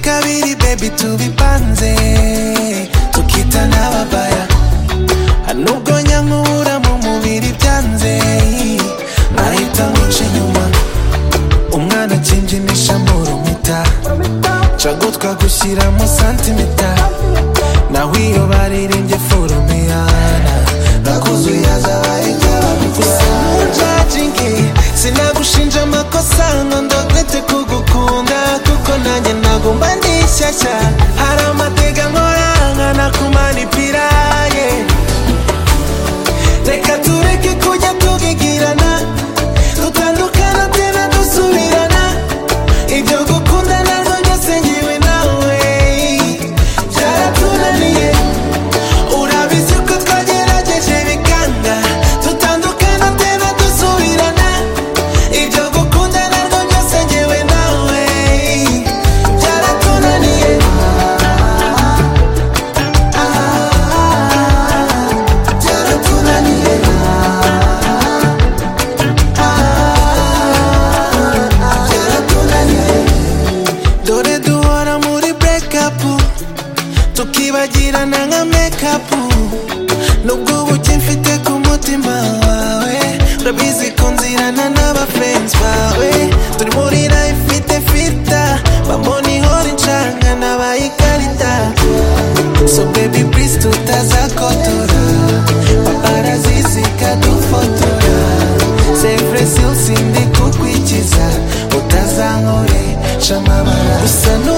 kabiri baby tubipanze tukita n'ababaya hanubwo nyankubura mu mubiri byanze nahita nkuca inyuma umwana akinjinisha mu rumita cagutwa gushyiramo santimita nawe iyo baririmbye forumiyana nakuzuye azabaye gusa ntujaginge sinagushinja amakosa ngo ndogete kugukunda kuko nanjye nagomba ndi shyashya hari amateka nkora nkanakumanipira yeah. reka tureke kujya tugigirana dutandukana tena dusubirana ibyo gukundana ngo byose ngiwe nawe byaratunaniye urabizi ko twagerageje bikanga dutandukana tena dusubirana ibyo gukundana ngo byose ngiwe nawe byaratunaniye byaratunaniye byaratunaniye dore duhora muri burekapu tukibagirana nka mekapu nubwo ubuke mfite ku mutima wawe urabizi ko nzirana n'abafrenzi bawe turi muri life ifite filta bamona ihora incanga nabaye ikarita so baby please tutazakotora paparazizi kadufotora sefure sindi kukwikiza utazankore camabara gusa